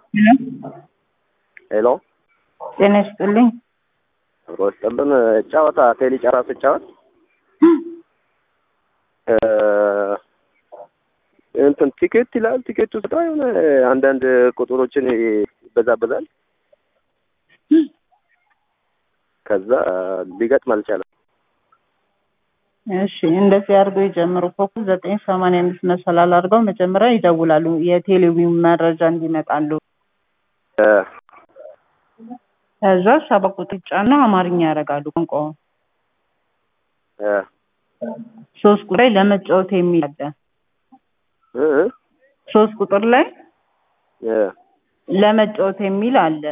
ሄሎ ጤና ይስጥልኝ። አብሮ ይስጥልን። ጨዋታ ቴሌ ጨራ ስጫወት እንትን ቲኬት ይላል። ቲኬቱ ስጣ የሆነ አንዳንድ ቁጥሮችን ይበዛበዛል። ከዛ ሊገጥም አልቻለም። እሺ እንደዚህ አድርገው ይጀምሩ። ኮከብ ዘጠኝ ሰማንያ አምስት መሰላል አድርገው መጀመሪያ ይደውላሉ የቴሌቪዥን መረጃ እንዲመጣሉ። እ ከዛ ሰባ ቁጥር ይጫና አማርኛ ያደርጋሉ ቋንቋውን። እ ሶስት ቁጥር ላይ ለመጫወት የሚል አለ። እ ሶስት ቁጥር ላይ እ ለመጫወት የሚል አለ።